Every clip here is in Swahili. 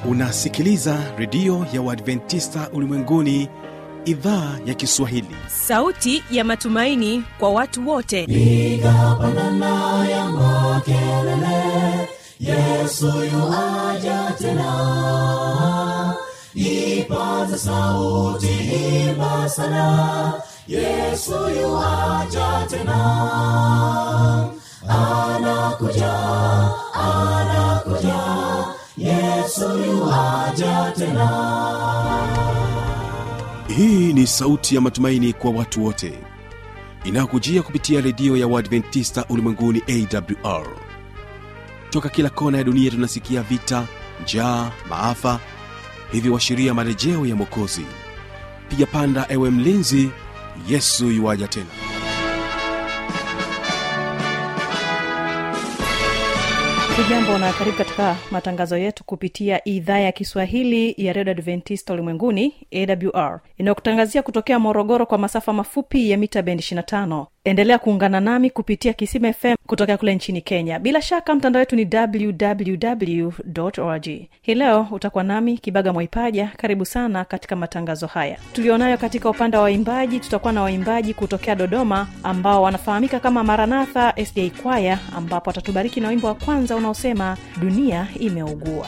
unasikiliza redio ya uadventista ulimwenguni idhaa ya kiswahili sauti ya matumaini kwa watu wote piga pandana ya makelele yesu yuaja tena ipaza sauti imba sana yesu yuaja tena anakuja anakuja yesu yuaja tena hii ni sauti ya matumaini kwa watu wote inayokujia kupitia redio ya uadventista ulimwenguni awr toka kila kona ya dunia tunasikia vita njaa maafa hivyo washiria marejeo ya mwokozi piga panda ewe mlinzi yesu yuwaja tena hujambo na karibu katika matangazo yetu kupitia idhaa ya kiswahili ya redio adventista ulimwenguni awr inayokutangazia kutokea morogoro kwa masafa mafupi ya mita bendi 25 endelea kuungana nami kupitia kisima fm kutokea kule nchini kenya bila shaka mtandao wetu ni www org hii leo utakuwa nami kibaga mwaipaja karibu sana katika matangazo haya tulionayo katika upande wa waimbaji tutakuwa na waimbaji kutokea dodoma ambao wanafahamika kama maranatha sda kwaya ambapo watatubariki na wimbo wa kwanza unaosema dunia imeugua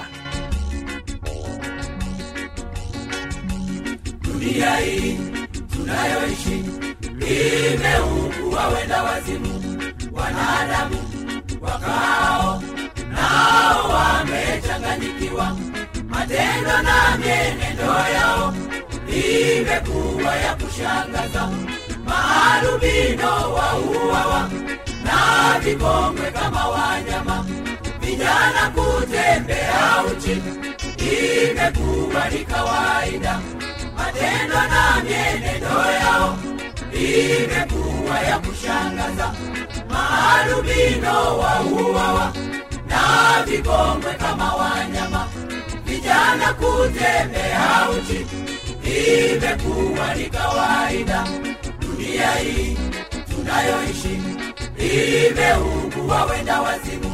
dunia hii tunayoishi imeugua wenda wazimu wanadamu wakao nao wamechanganyikiwa matendo na mienendo yao imekuwa ya kushangaza maarubino wauawa na vikongwe kama wanyama vijana kutembea uchi imekuwa ni kawaida matendo na mienendo yao imekuwa ya kushangaza maarubino wauawa na vikongwe kama wanyama vijana kutembea uchi imekuwa ni kawaida dunia hii tunayoishi imeugua wenda wazimu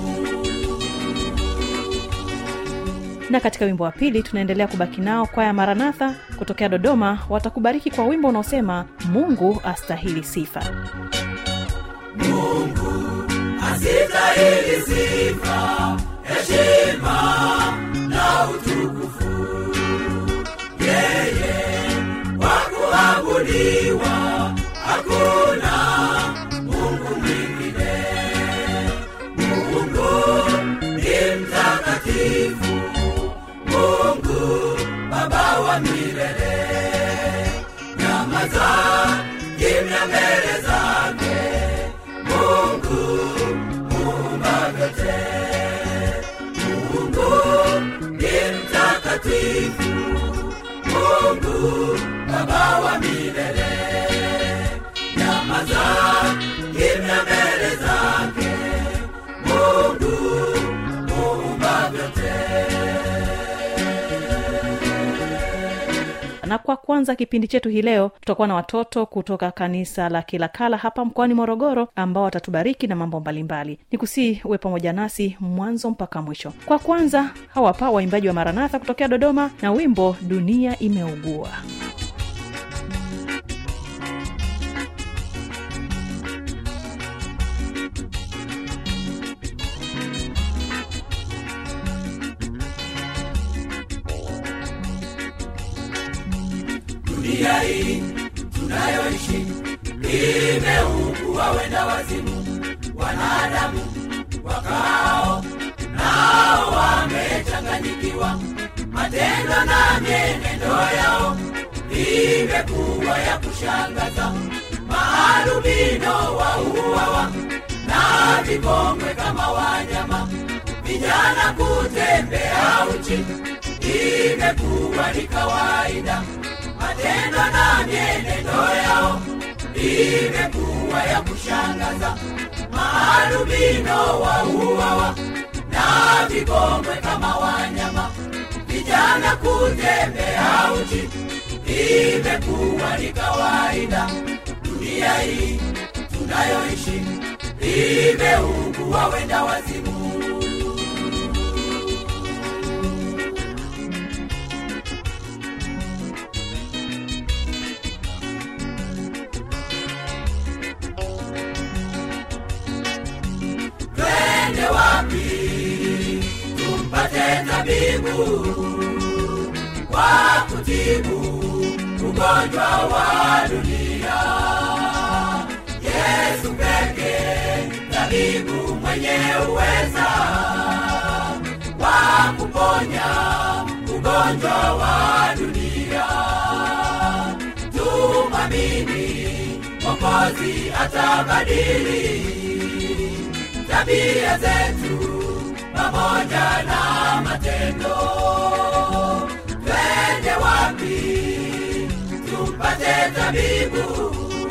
na katika wimbo wa pili tunaendelea kubaki nao kwaya maranatha kutokea dodoma watakubariki kwa wimbo unaosema mungu astahili sifa asitahili sifa heshima na utukufu yeye wakuabudiwa hakuna mungu mwingine mungu ni mtakatifu mungu baba wa milele nyamaza kimya mbele zake mungu muumba vyote mungu ni mtakatifu mungu baba wa milele nyamaza kimya mbele zake mungu muumba vyote na kwa kwanza kipindi chetu hii leo tutakuwa na watoto kutoka kanisa la kilakala hapa mkoani morogoro ambao watatubariki na mambo mbalimbali ni kusii uwe pamoja nasi mwanzo mpaka mwisho kwa kwanza hawapa waimbaji wa maranatha kutokea dodoma na wimbo dunia imeugua dunia hii tunayoishi imeugua wenda wazimu wanadamu wakao nao wamechanganyikiwa matendo na mienendo yao imekuwa ya kushangaza maarubino wauawa na vikongwe kama wanyama vijana kutembea uchi imekuwa ni kawaida matendo na mienendo yao imekuwa ya kushangaza maarubino wauawa na vikongwe kama wanyama vijana kutembea uchi imekuwa ni kawaida dunia hii tunayoishi imeugua wenda wazimu tupate tabibu wa kutibu ugonjwa wa dunia yesu peke tabibu mwenye uweza wa kuponya ugonjwa wa dunia tumamini mokozi atabadili tabia zetu pamoja na matendo twende wapi tupate tabibu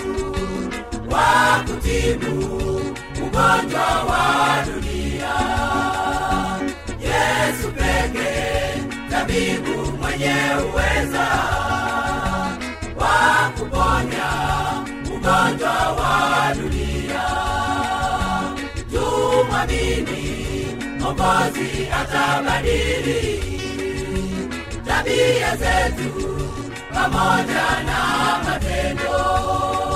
wa kutibu ugonjwa wa dunia yesu peke tabibu mwenye uweza wa kuponya ugonjwa wa dunia tumwamini mokozi atabadili tabia zetu pamoja na matendo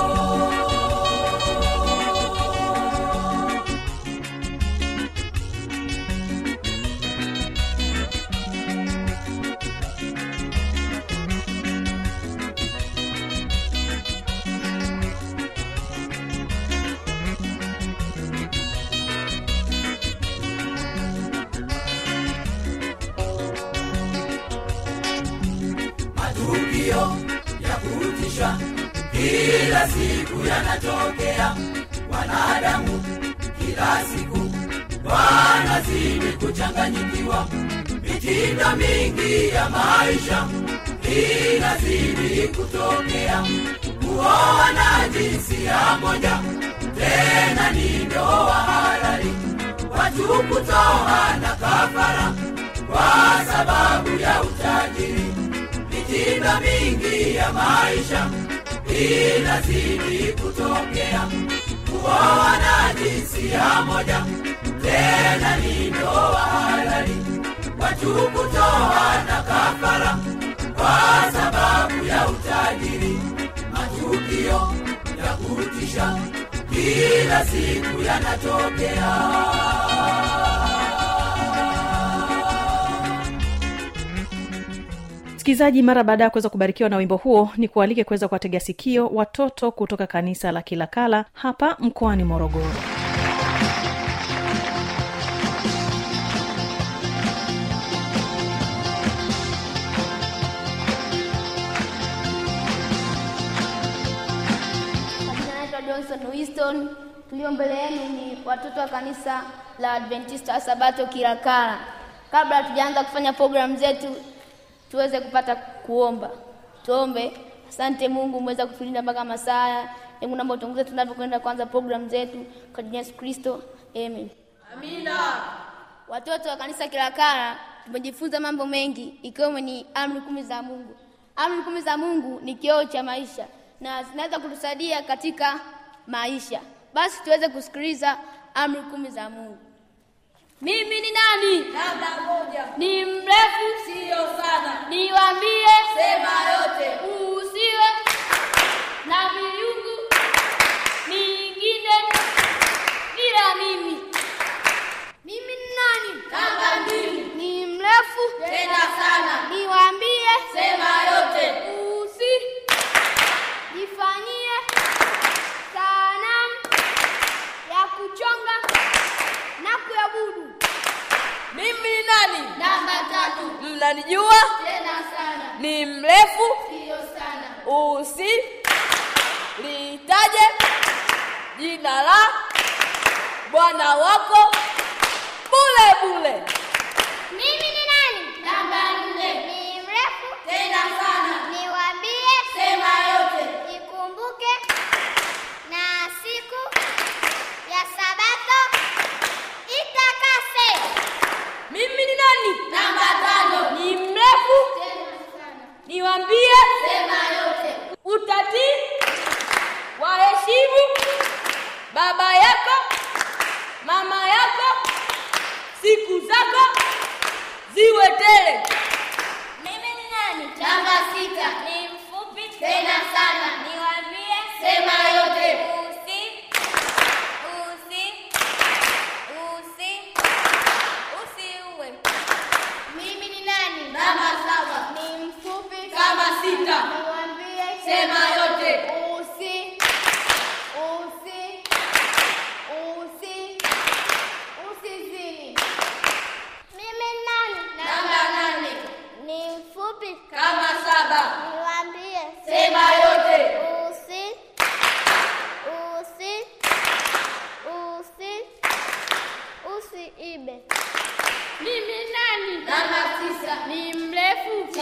matukio ya kutisha kila siku yanatokea wanadamu kila siku wanazidi kuchanganyikiwa mitindo mingi ya maisha inazidi kutokea kuoa na jinsia moja tena ni ndoa halali watu kutoa na kafara kwa sababu ya utajiri mitindo mingi ya maisha inazidi kutokea kuoa na jinsia moja tena ni ndoa halali watu kutoa na kafara kwa sababu ya utajiri matukio ya kutisha kila siku yanatokea msikilizaji mara baada ya kuweza kubarikiwa na wimbo huo ni kualike kuweza kuwategea sikio watoto kutoka kanisa la kilakala hapa mkoani morogoro Majina naitwa Johnson Winston. Tulio mbele yenu ni watoto wa kanisa la Adventista wa Sabato Kilakala. Kabla hatujaanza kufanya programu zetu, tuweze kupata kuomba. Tuombe. Asante Mungu, umeweza kutulinda mpaka masaa haya. Hebu naomba utongoze tunavyokwenda kuanza programu zetu kwa jina la Yesu Kristo. Amen. Amina. Watoto wa kanisa Kilakala tumejifunza mambo mengi ikiwemo ni amri kumi za Mungu. Amri kumi za Mungu ni kioo cha maisha na zinaweza kutusaidia katika maisha. Basi tuweze kusikiliza amri kumi za Mungu. Mimi ni nani? Namba moja. Ni mrefu? Sio sana. Niwaambie? Sema yote. Usiwe na miungu mingine ila mimi. Mimi ni nani? Namba mbili. Ni mrefu? Tena sana. Niwaambie? Sema yote. Usi jifanyie sanamu ya kuchonga na kuabudu. mimi ni nani Namba tatu. mnanijua Tena sana. ni mrefu Sio sana. usi litaje jina la bwana wako bule bule Mimi ni nani? Namba nne. Ni mrefu? Tena sana. Niwaambie? Sema yote. Nikumbuke na siku ya Sabato itakase. mimi ni nani Namba tano. ni mrefu Tena sana. niwambie Sema yote. utatii waheshimu baba yako mama yako siku zako ziwe tele Mimi ni nani? Namba sita. Ni mfupi? Tena sana. Niwaambie? Sema yote. Usi. Usi. Usi. Usiue.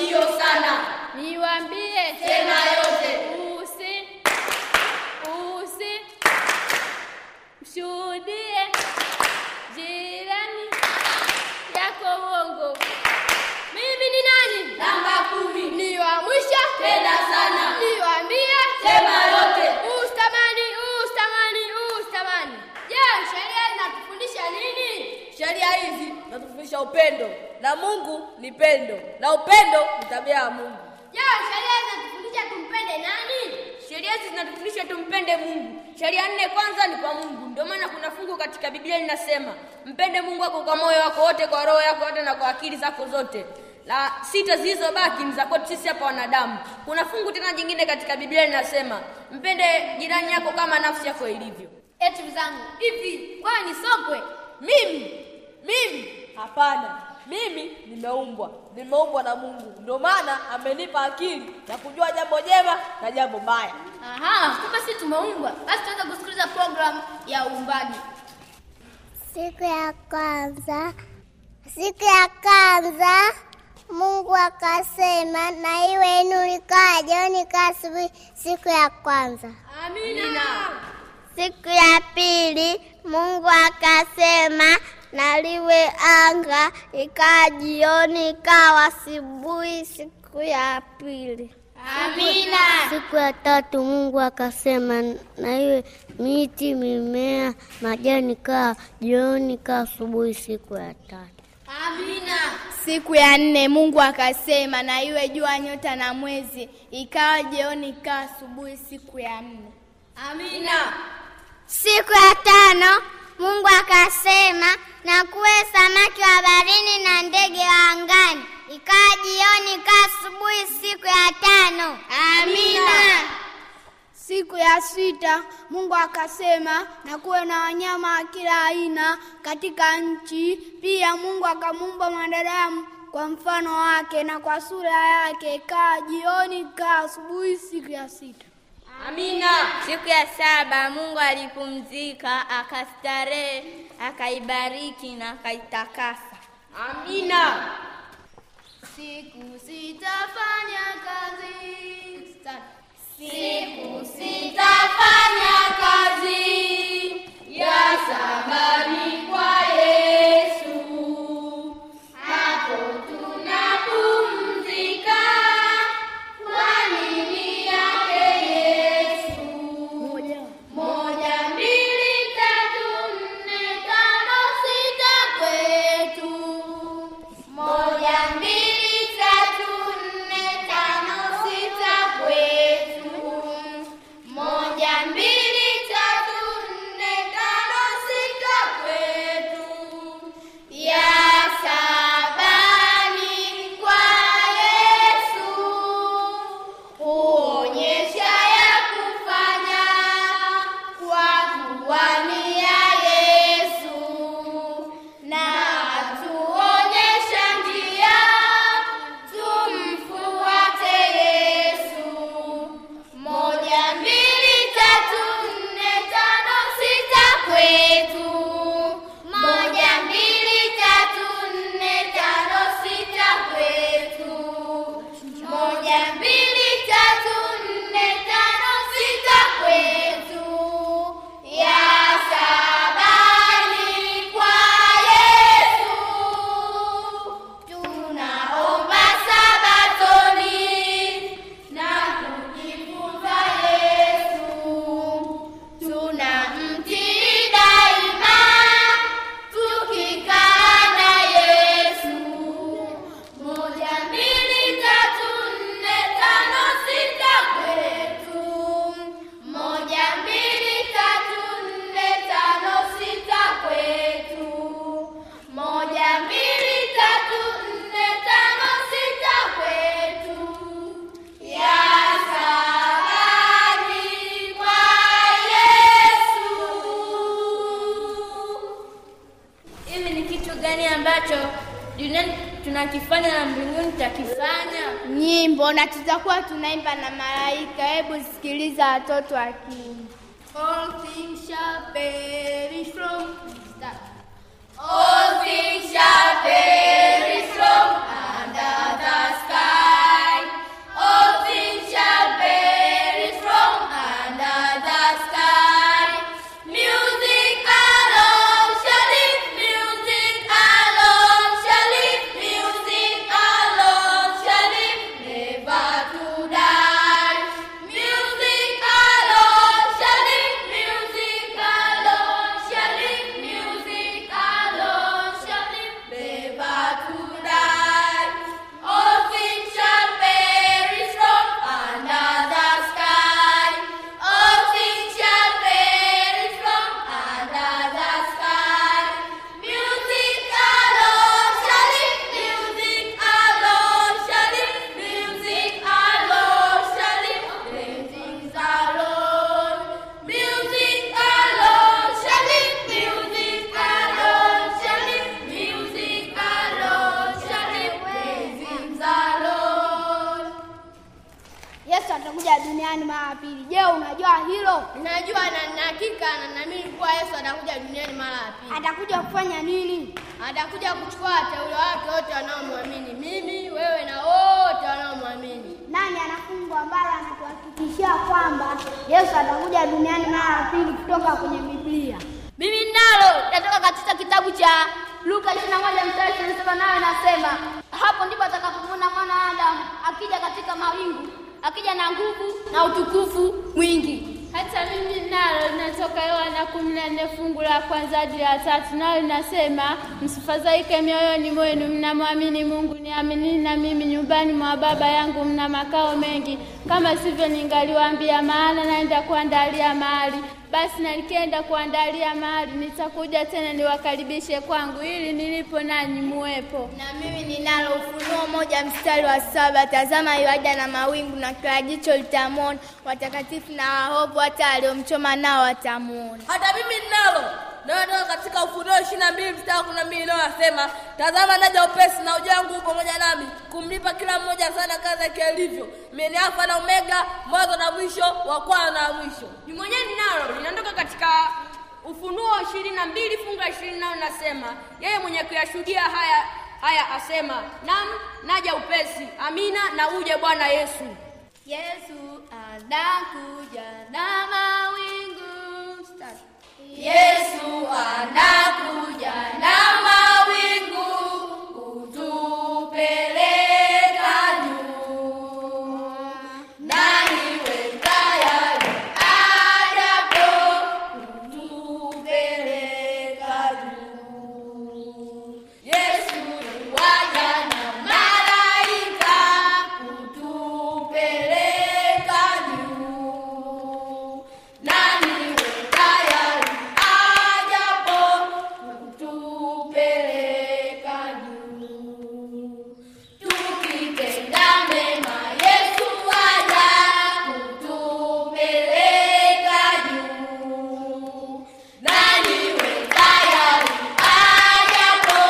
ndiyo sana. Niwaambie Sema yote. usi usi mshuhudie jirani yako uongo. Mimi ni nani? Namba kumi. Ni wa mwisho Tena sana. Niwaambie Sema yote. ustamani ustamani ustamani. Je, sheria inatufundisha nini? Sheria hizi zinatufundisha upendo, na Mungu ni pendo, na upendo ni tabia ya Mungu. Je, sheria inatufundisha tumpende nani? Sheria hizi zinatufundisha tumpende Mungu. Sheria nne kwanza ni kwa Mungu. Ndio maana kuna fungu katika Biblia linasema mpende Mungu wako kwa moyo wako wote, kwa roho yako yote, na kwa akili zako zote. La sita zilizobaki ni za kwetu sisi hapa wanadamu. Kuna fungu tena jingine katika Biblia linasema mpende jirani yako kama nafsi yako ilivyo. Eti mzangu, hivi wewe ni sokwe? Mimi mimi hapana, mimi nimeumbwa, nimeumbwa na Mungu, ndio maana amenipa akili ya kujua jambo jema na jambo baya. Aha, kumbe sisi tumeumbwa. Basi tuanze kusikiliza program ya uumbaji. Siku ya kwanza, siku ya kwanza Mungu akasema, na iwe nuru, ikawa jioni, ikawa asubuhi. Siku ya kwanza. Amina. Siku ya pili Mungu akasema, na liwe anga, ikawa jioni, ikawa asubuhi. Siku ya pili. Amina. Siku ya tatu Mungu akasema, na iwe miti, mimea, majani, kaa jioni, kaa asubuhi. Siku ya tatu. Amina. Siku ya nne Mungu akasema, na iwe jua, nyota na mwezi. Ikawa jioni, ikawa asubuhi. Siku ya nne. Amina. Siku ya tano Mungu akasema, na kuwe samaki wa baharini na ndege wa angani. Ikawa jioni, ikawa asubuhi. Siku ya tano. Amina. Siku ya sita Mungu akasema, na kuwe na wanyama wa kila aina katika nchi. Pia Mungu akamuumba mwanadamu kwa mfano wake na kwa sura yake. Ikawa jioni, ikawa asubuhi. Siku ya sita. Amina. Siku ya saba Mungu alipumzika, akastarehe, akaibariki na akaitakasa. Amina. Siku sitafanya kazi. Start. Siku sitafanya kazi ya sabani kwa Yesu, hapo tunapumzika kwa nini yake Yesu. Moja, mbili, tatu, nne, tano, sita kwetu. Moja, mbili, tatu, nne, tano, sita kwetu. Moja, mbili, tatu, nne, tano, sita kwetu. Ya sabani kwa Yesu huonyesha ya kufanya kwa kuwa ni ya Yesu na atuonyesha njia tumfuate Yesu. Moja, mbili, tatu, nne, tano, sita kwetu. Moja, mbili, tatu, nne, tano, sita kwetu. Moja, mbili, tatu, nne, tano, sita kwetu. Ya sabani kwa Yesu. Tunaomba sabatoni na kujifunza Yesu. Tunamtii daima tukikaa na Yesu. Moja, mbili, tatu, nne, tano, sita kwetu. Moja, mbili, tatu, nne, tano, sita kwetu. Moja, mbili, tatu, nne, tano, sita kwetu. Ya sabani kwa Yesu. Hivi ni kitu gani ambacho duniani tunakifanya na mbinguni tutakifanya? Nyimbo na tutakuwa tunaimba na malaika. Hebu sikiliza watoto wa kiume. All things shall perish from. Start. All things shall perish from under the sky. hilo? Ninajua na nina hakika na naamini kuwa Yesu atakuja duniani mara ya pili. Atakuja kufanya nini? Atakuja kuchukua wateule wake wote wanaomwamini, mimi, wewe na wote wanaomwamini. Nani ana fungu ambalo anatuhakikishia kwamba Yesu atakuja duniani mara ya pili kutoka kwenye Biblia? Mimi nalo natoka katika kitabu cha Luka 21 mstari 27 nayo inasema, hapo ndipo atakapomwona mwana wa Adamu akija katika mawingu, akija na nguvu na utukufu mwingi. Hata mimi nalo linatoka Yohana kumi na nne fungu la kwanza hadi la tatu, nalo linasema msifadhaike mioyoni mwenu, mnamwamini Mungu, niaminini na mimi. Nyumbani mwa Baba yangu mna makao mengi, kama sivyo ningaliwaambia, maana naenda kuandalia mahali. Basi na nikienda kuandalia mahali, nitakuja tena niwakaribishe kwangu, ili nilipo nanyi muwepo. Na mimi ninalo Ufunuo moja mstari wa saba tazama yuaja na mawingu, na kila jicho litamwona, watakatifu na waovu, hata waliomchoma nao watamwona. hata mimi ninalo nayotoka katika ufunuo ishirini na mbili mstari kumi na mbili inayosema tazama naja upesi na ujia wangu pamoja nami kumlipa kila mmoja sana kazi yake ilivyo mimi ni alfa na omega mwanzo na mwisho wa kwanza na wa mwisho ni mwenyewe ninalo linatoka katika ufunuo ishirini na mbili fungu la ishirini nao nasema yeye mwenye kuyashuhudia haya haya asema nam naja upesi amina na uje bwana yesu Yesu anakuja na mawingu. Start. Yesu anakuja na mawingu kutupeleka juu. Nani we tayari ajapo kutupeleka juu. Yesu yuaja na malaika kutupeleka juu. Nani we tayari ajapo kutupeleka juu. Tukitenda mema Yesu aja kutupeleka juu. Nani we tayari ajapo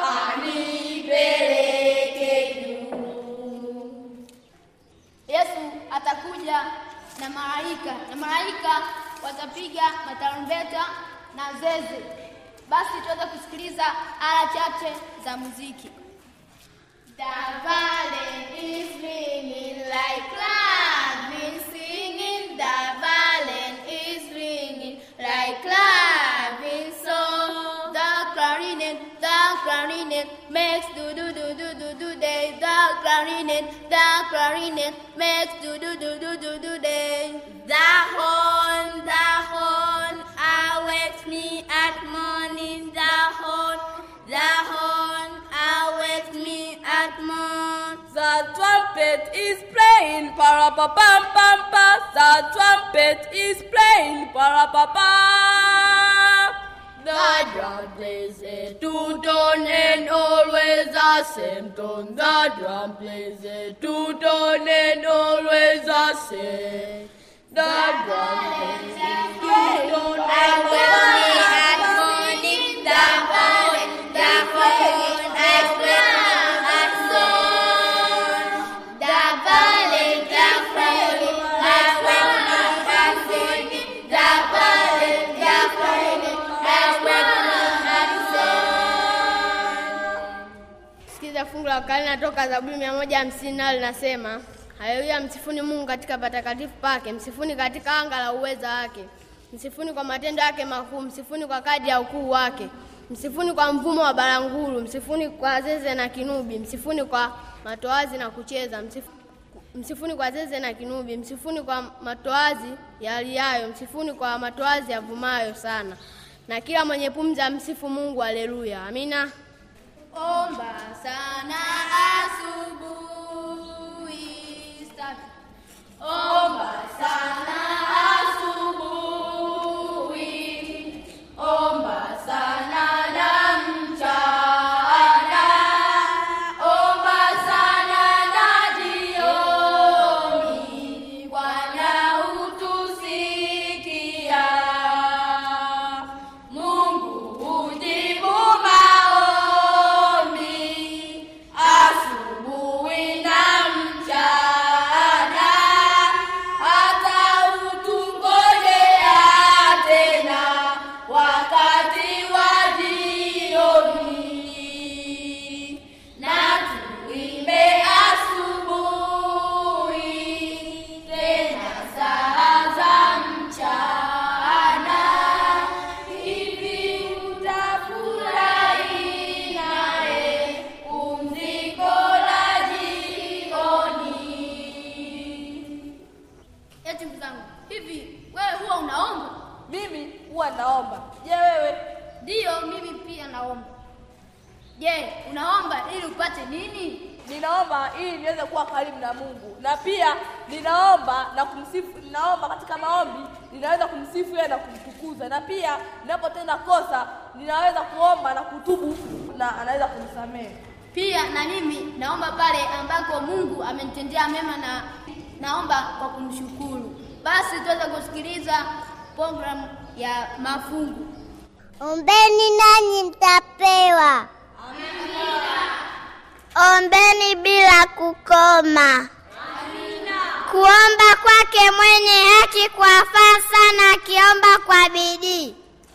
anipeleke juu. Yesu atakuja na malaika na malaika watapiga matarumbeta na zeze. Basi tuweze kusikiliza ala chache za muziki. The valley is ringing like cloud singing. The valley is ringing like cloud song. The clarinet, the clarinet makes do do do do do do day. The clarinet, the clarinet makes do do do do do do day. The horn, the horn awakes me at morning. The horn, the horn awakes me at morn. The trumpet is playing, para pa pam pam pa. The trumpet is playing, para pa pa. The drum plays a two tone and always the same tone. The drum plays a two tone and always the same. The drum plays a two tone and Awakes me at morning. The horn, the horn awakes me at morn. The valley, the valley awakes me at morning. The valley, the valley awakes me at morn. Sikiza fungu la kale natoka Zaburi mia moja hamsini nalo linasema haleluya, msifuni Mungu katika patakatifu pake, msifuni katika anga la uweza wake, msifuni kwa matendo yake makuu, msifuni kwa kadi ya ukuu wake, msifuni kwa mvumo wa baranguru, msifuni kwa zeze na kinubi, msifuni kwa matoazi na kucheza, msif- msifuni kwa zeze na kinubi, msifuni kwa matoazi yaliayo, msifuni kwa matoazi yavumayo sana, na kila mwenye pumzi amsifu Mungu. Haleluya, amina. Omba sana asubuhi. Start. Omba sana asubuhi. Omba sana na mchana. Omba sana na jioni. Bwana hutusikia. Mungu hujibu maombi asubuhi na mchana, hata je wewe Ndiyo, mimi pia naomba. Je, unaomba ili upate nini? ninaomba ili niweze kuwa karibu na mungu na pia ninaomba na kumsifu ninaomba katika maombi ninaweza kumsifu yeye na kumtukuza na pia ninapotenda kosa ninaweza kuomba na kutubu na anaweza kunisamehe Pia na mimi naomba pale ambako Mungu amenitendea mema na naomba kwa kumshukuru. Basi tuweze kusikiliza programu ya mafungu. Ombeni nanyi mtapewa. Ombeni bila kukoma. Kuomba kwake mwenye haki kwafaa sana akiomba kwa bidii.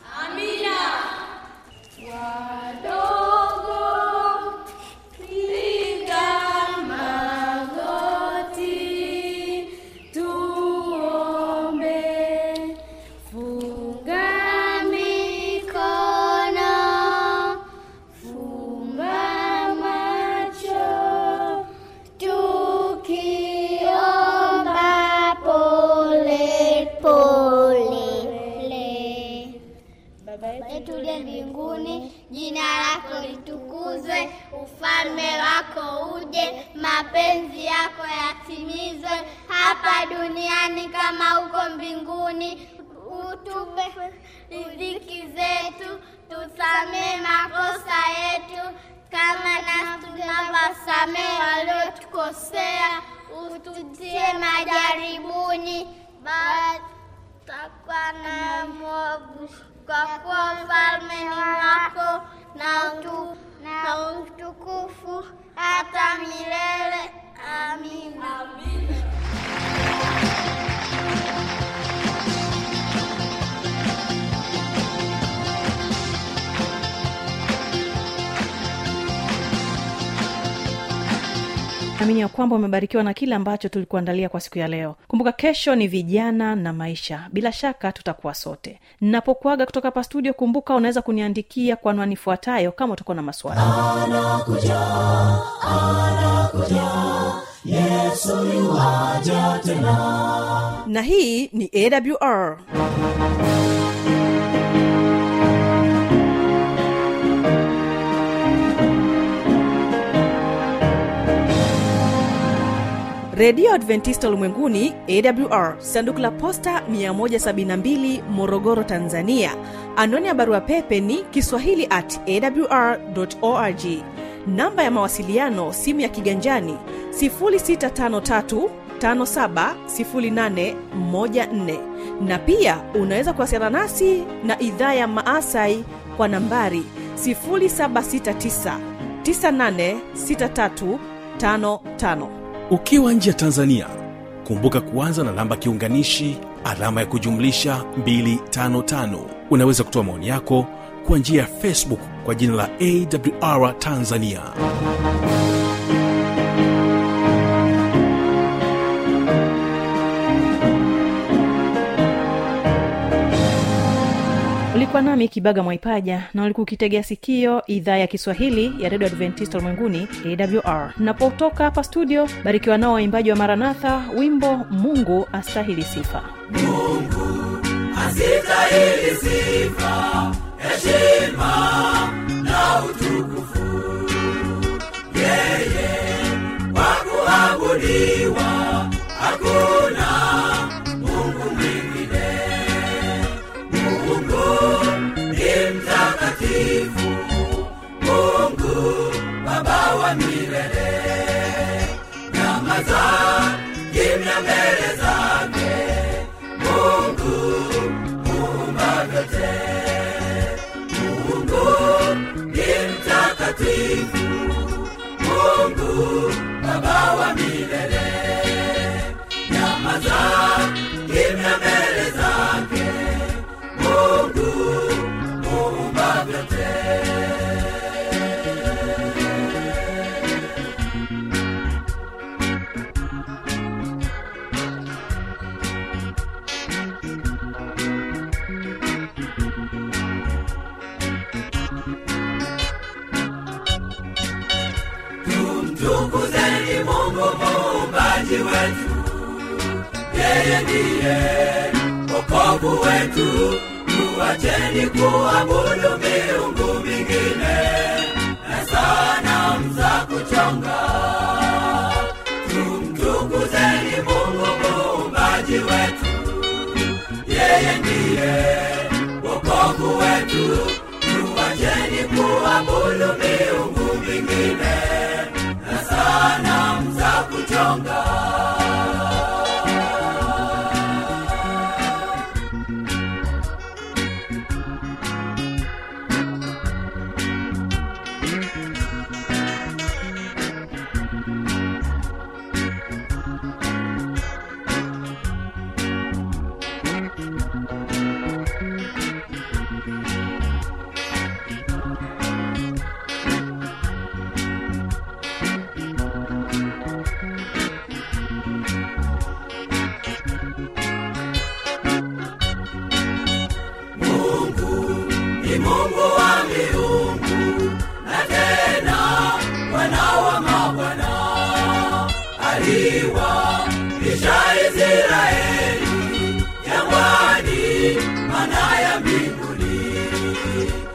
Tukiomba pole pole. Baba yetu uliye mbinguni, jina lako litukuzwe, ufalme wako uje, mapenzi yako yatimizwe hapa duniani kama huko mbinguni. Utupe riziki zetu, tusamee makosa yetu kama nasi tunavyosamehe waliotukosea, ututie majaribuni, bali takwa na mwovu, kwa kuwa ufalme ni wako na utu na utukufu hata milele. Amina. amini ya kwamba umebarikiwa na kile ambacho tulikuandalia kwa siku ya leo kumbuka kesho ni vijana na maisha bila shaka tutakuwa sote ninapokuaga kutoka hapa studio kumbuka unaweza kuniandikia kwa anwani ifuatayo kama utakuwa na maswali na hii ni awr redio adventista ulimwenguni awr sanduku la posta 172 morogoro tanzania anwani ya barua pepe ni kiswahili at awr org namba ya mawasiliano simu ya kiganjani 653 570814 na pia unaweza kuwasiliana nasi na idhaa ya maasai kwa nambari 769 986355 ukiwa nje ya tanzania kumbuka kuanza na namba kiunganishi alama ya kujumlisha 255 unaweza kutoa maoni yako kwa njia ya facebook kwa jina la awr tanzania ulikuwa nami kibaga mwaipaja na ulikuwa ukitegea sikio idhaa ya kiswahili ya redio adventista ulimwenguni awr napotoka hapa studio barikiwa nao waimbaji wa maranatha wimbo mungu astahili sifa asitahili sifa heshima na utukufu yeye wakuabudiwa hakuna mungu mwingine mungu ni mtakatifu mungu baba wa milele nyamaza kimya mbele zake mungu muumba vyote mungu ni mtakatifu mungu baba wa milele nyamaza kimya mbele zake mungu muumba vyote tumtukuzeni mungu muumbaji wetu yeye ndiye wokovu wetu tu tuacheni kuabudu miungu mingine na sanamu za kuchonga tumtukuzeni mungu muumbaji wetu yeye ndiye wokovu wetu tuacheni kuabudu miungu mingine na sanamu za kuchonga Mungu ni Mungu wa miungu na tena Bwana wa mabwana, aliwapisha Israeli jangwani, mana ya mbinguni.